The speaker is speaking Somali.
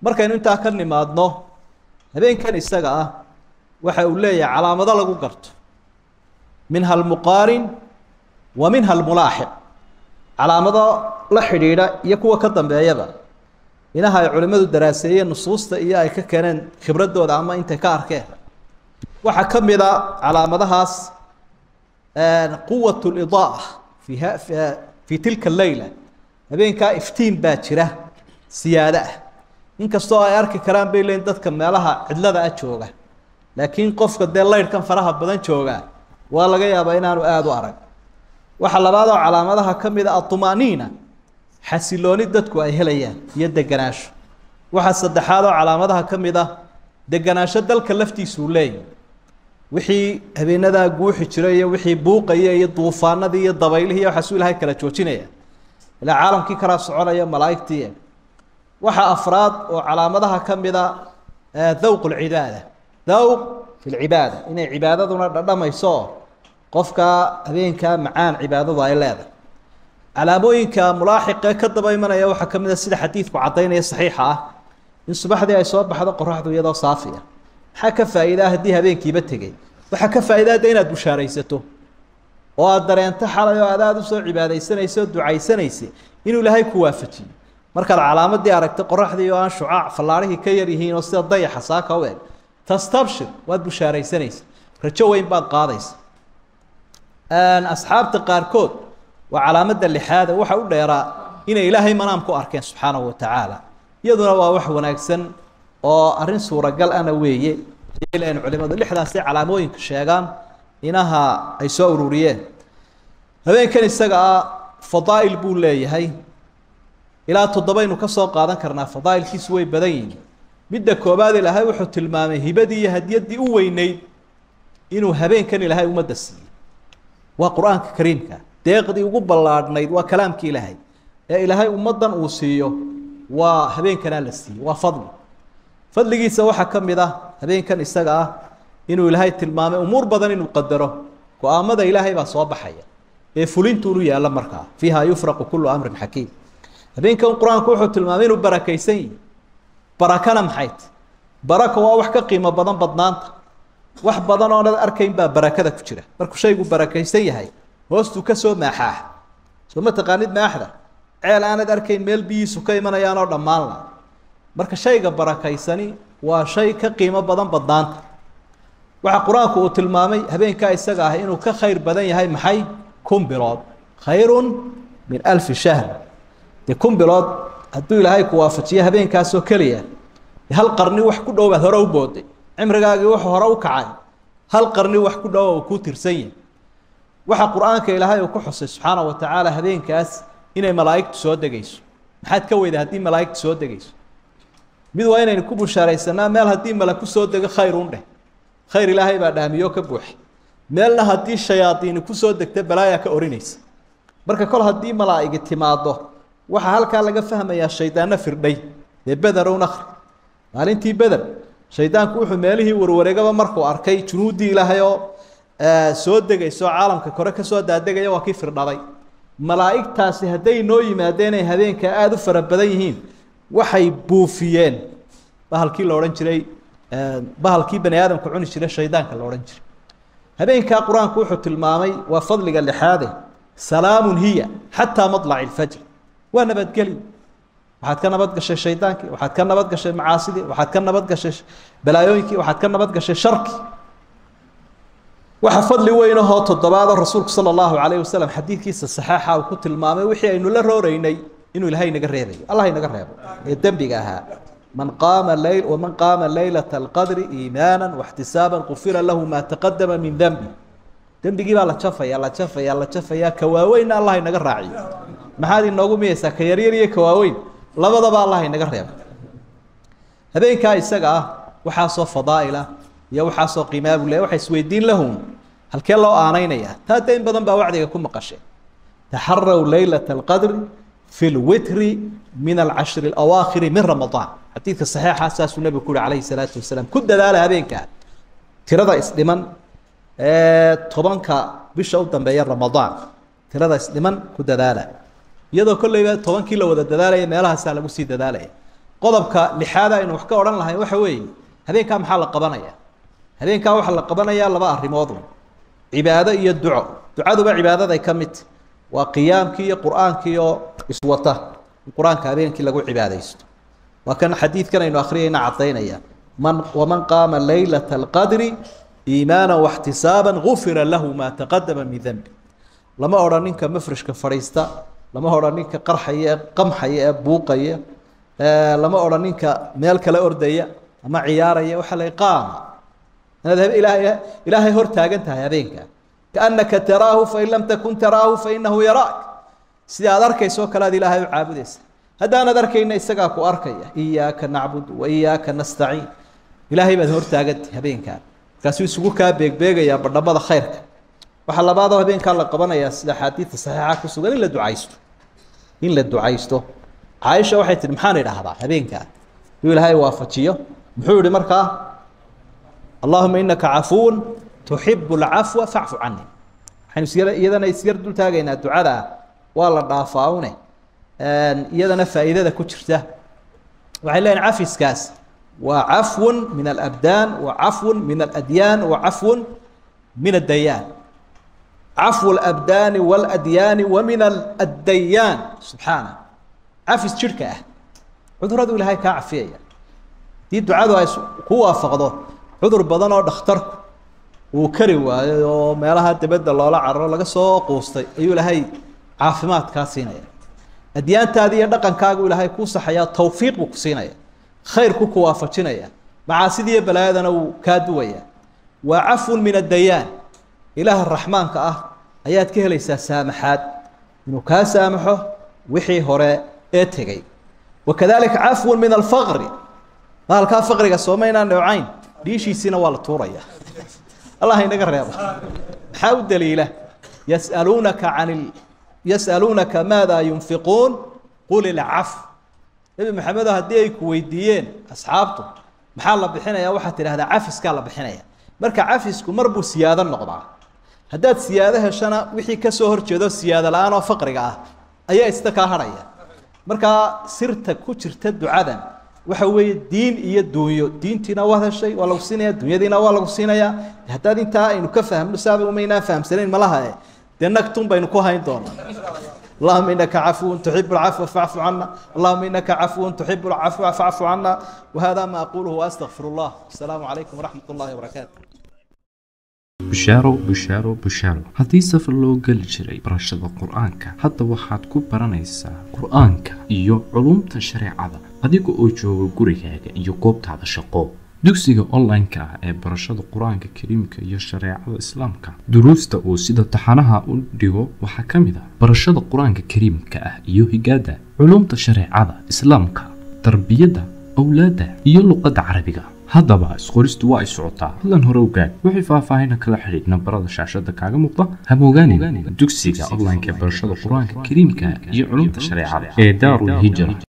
markaynu intaa ka nimaadno habeenkan isaga ah waxa uu leeyahay calaamado lagu garto minha almuqaarin wa minha almulaaxiq calaamado la xidhiidha iyo kuwa ka dambeeyaba inaha ay culimmadu daraaseeyeen nusuusta iyo ay ka keeneen khibradooda ama intay ka arkeen waxaa ka mid a calaamadahaas quwat lidaaa fi ha fi tilka leyla habeenkaa iftiin baa jira siyaado ah inkastoo ay arki karaan bay leeyiin dadka meelaha cidlada ah jooga laakiin qofka dee laydhkan faraha badan jooga waa laga yaabaa inaanu aada u arag waxaa labaadoo calaamadaha ka mid a aطumaaniina xasilooni dadku ay helayaan iyo deganaansho waxaa saddexaad oo calaamadaha ka mid ah deganaansho dalka laftiisuu leeyahy wixii habeenadaa guuxi jiray iyo wixii buuqaya iyo duufaanadii iyo dabaylihii iyo waxaasuu ilahay kala joojinaya ilaa caalamkii kalaa soconaya malaa'igtii waxaa afraad oo calaamadaha ka mid a dawq lcibaada dawq fi lcibaada inay cibaadaduna dhadhamayso oo qofka habeenkaa macaan cibaadadu ay leedahay calaamooyinka mulaaxiqee ka daba imanaya waxaa ka mid a sida xadiidku caddaynaya saxiixa ah in subaxdii ay soo baxdo qoraxdu iyadoo saafi ah maxaa ka faa'iidaa haddii habeenkiiba tegey waxaa ka faa'idaa de inaad bushaaraysato oo aada dareento xalay oo aad aada usoo cibaadaysanaysa oo ducaysanaysay inuu ilaahay ku waafajiyo markaad calaamadii aragtay qoraxdii oo aan shucaac fallaarihii ka yar yihiin oo sida dayaxa saaka u eg tastabshir waad bushaaraysanaysa rajo weyn baad qaadaysa asxaabta qaarkood waa calaamada lixaada waxa u dheeraa inay ilaahay manaam ku arkeen subxaanahu watacaala iyaduna waa wax wanaagsan oo arrin suuragal ana weeye n culimadu lixdaasay calaamooyinka sheegaan inaha ay soo ururiyeen habeenkan isaga ah fadaa'il buu leeyahay ilaa toddobaynu ka soo qaadan karnaa fadaa'ilkiisu way badan yihiin midda koobaad ilaahay wuxuu tilmaamay hibadii iyo hadiyaddii u weyneyd inuu habeenkan ilaahay ummadda siiyey waa qur-aanka kariimka deeqdii ugu ballaadhnayd waa kalaamkii ilaahay ee ilaahay ummaddan uu siiyo waa habeenkanaa la siiyey waa fadli fadligiisa waxaa ka mid ah habeenkan isaga ah inuu ilaahay tilmaamay umuur badan inuu qadaro go-aamada ilaahay baa soo baxaya ee fulintuunu yaalla markaa fiiha yufraqu kullu amrin xakiim habeenkan qur-aanku wuxuu tilmaamay inuu barakaysan yihi barakana maxayt baraka waa wax ka qiimo badan badnaanta wax badan oonad arkayn baa barakada ku jira markuu shaygu barakaysan yahay hoostuu ka soo maaxaax soo ma taqaanid maaxda ceel aanad arkayn meel biyiisu ka imanayaanoo dhammaanla marka shayga barakaysani waa shay ka qiimo badan badnaanta waxaa qur-aanku uu tilmaamay habeenkaa isaga ah inuu ka khayr badan yahay maxay kun bilood khayrun min alfi shahr dee kun bilood hadduu ilaahay ku waafajiyo habeenkaasoo keliya hal qarni wax ku dhow baad hore u booday cimrigaagii wuxuu hore u kacay hal qarni wax ku dhow uu kuu tirsan yahay waxa qur-aanka ilaahay uu ku xusay subxaana wa tacaala habeenkaas inay malaa'igtu soo degayso maxaad ka weyda haddii malaa'igtu soo degayso mid waa inaynu ku bushaaraysanaa meel haddii mala ku soo dego khayr un dheh khayr ilaahay baa dhaamiyo ka buuxa meelna haddii shayaadiini kusoo degta balaayaa ka orinaysa marka kol haddii malaa'igi timaado waxaa halkaa laga fahmayaa shaydaanno firdhay dee bederown akhri maalintii beder shaydaanku wuxuu meelihii warwareegaba markuu arkay junuuddii ilaahay oo soo degayso caalamka kore kasoo daadegaya waa kii firdhaday malaa'igtaasi hadday noo yimaadeen ay habeenka aada u fara badan yihiin waxay buufiyeen bahalkii la odhan jiray bahalkii bani aadamka cuni jiray shaydaanka la odhan jiray habeenkaa qur-aanku wuxuu tilmaamay waa fadliga lixaade salaamun hiya xataa maطlaci اlfajr waa nabadgeli waxaad ka nabad gashay shaydaankii waxaad ka nabad gashay macaasidii waxaad ka nabad gashay balaayooyinkii waxaad ka nabad gashay sharkii waxa fadli weyn ahoo toddobaadoo rasuulku sala allahu calayh wasalam xadiidkiisa saxeixa uu ku tilmaamay wixii aynu la rooreynay inuu ilaahay naga reebayo allah inaga reebo ee dembiga ahaa man qaama leyl waman qaama leylata alqadri iimaana waxtisaaban qufira lahu maa taqadama min dembi dembigii baa la jafaya la jafaya la jafaya ka waaweynna allah inaga raaciyo maxaad inoogu miyeysaa ka yaryar iyo ka waaweyn labadaba allah inaga reebo habeenkaa isaga ah waxaasoo fadaa'ila iyo waxaasoo qiimaa buu leeyahy waxa isweydiin lahum halkee loo aanaynaya taa de in badan baa wacdiga ku maqashay taxaraw leylata alqadri fi lwitri min alcashri alawaakhiri min ramadaan xadiidka saxiixa saasuu nebigu ku yuhi calayhi salaatu wasalaam ku dadaala habeenkaa tirada isdhiman ee tobanka bisha u dambeeya ramadaan tirada isdhiman ku dadaala iyadoo kolleyba tobankii la wada dadaalaya meelahaasaa lagu sii dadaalaya qodobka lixaad aynu wax ka odhan lahayn waxa weeye habeenkaa maxaa la qabanaya habeenkaa waxaa la qabanayaa laba arrimoodun cibaado iyo duco ducaduba cibaadaday ka mid waa qiyaamkii iyo qur-aankii oo iswata in qur-aanka habeenkii lagu cibaadaysto waa kan xadiidkan aynu akhriyayna caddaynaya man waman qaama laylata alqadri iimaana waxtisaaba gufira lahu maa taqadama min dembi lama odhan ninka mafrishka fadhiista lama odhan ninka qarxaya ee qamxaya ee buuqaya lama odhan ninka meel kale ordaya ama ciyaaraya waxaa la qaama inaad ilaahay ilaahay hor taagan tahay habeenka kaannaka taraahu fain lam takun taraahu fainahu yaraak sida aad arkayso o kale aad ilaahay u caabudaysa haddaanad arkayna isagaa ku arkaya iyaaka nacbud wa iyaaka nastaciin ilaahay baad hor taagantahay habeenkaa markaasuu isugu kaa beegbeegayaa badhamada khayrka waxaa labaadoo habeenkaa la qabanayaa sida axaadiidta saxiixa ku sugan in la ducaysto in la ducaysto caaisha waxay tihi maxaan idhaahdaa habeenkaa inuu ilaahay waafajiyo muxuu yihi markaa allahuma inaka cafuun tuxibu alcafwa facfu cani waxaynu isyar iyadana isyar dul taagaynaa ducada waa la dhaafaa une iyadana faa'iidada ku jirta waxay leeyihin cafiskaas waa cafwun min alabdaan wa cafwun min aladyaan wa cafwun min addayaan cafwu alabdaani waaladyaani wa min addayaan subxaana cafis jidhka ah cuduradu ilaahay kaa cafiyaya haddii ducadu ay ku waafaqdo cudur badan oo dhakhtarku uu kari waayo oo meelaha dibadda loola cararo laga soo quustay ayuu ilaahay caafimaad kaa siinaya adyaantaadi iyo dhaqankaagu ilaahay kuu saxayaa tawfiiq buu ku siinaya khayrku ku waafajinaya macaasidiiyo balaayadana wuu kaa duwaya waa cafwun min addayaan ilaaha raxmaanka ah ayaad ka helaysaa saamaxaad inuu kaa saamaxo wixii hore ee tegey wakadalika cafwun min alfaqri maalkaa faqriga soomaynaan dhowcayn dhiishiisiina waa la tuuraya allah inaga reebo maxaa u daliila yasaluunaka can yasaluunaka maada yunfiquun qul ilcaf nebi maxamedo haddii ay ku weydiiyeen asxaabtu maxaa la bixinaya waxaad tidhahdaa cafiskaa la bixinaya marka cafisku mar buu siyaado noqdaa haddaad siyaado heshana wixii kasoo horjeedo siyaado la-aan oo faqriga ah ayaa ista kaa hadhaya markaa sirta ku jirta ducadan waxa weeye diin iyo duunyo diintiina waad heshay waa lagu siinaya dunyadiina waa lagu siinayaa haddaad intaa aynu ka fahmno saaba umaynaan fahamsanayn malaha e dee nagtun baynu ku hayn doonaa اللهم إنك عفو تحب العفو فاعف عنا اللهم إنك عفو تحب العفو فاعف عنا وهذا ما أقوله وأستغفر الله السلام عليكم ورحمة الله وبركاته bushaaro bushaaro bushaaro haddii safar loo geli jiray barashada qur-aanka hadda waxaad ku baranaysaa qur-aanka iyo culumta shareecada adiga oo jooga gurigaaga iyo goobtaada shaqo dugsiga online-ka ah ee barashada qur-aanka kariimka iyo shareecada islaamka duruusta uu sida taxanaha u dhigo waxaa ka mid ah barashada qur-aanka kariimka ah iyo higaada culumta shareecada islaamka tarbiyadda awlaadda iyo luqadda carabiga haddaba isqoristu waa ay socotaa hadlan hore ogaad wixii faahfaahina kala xidhiidh nambarada shaashada kaaga muuqda hamogaanin dugsiga online-ka ee barashada qur-aanka kariimka iyo culumta shareecada ee daarul hijra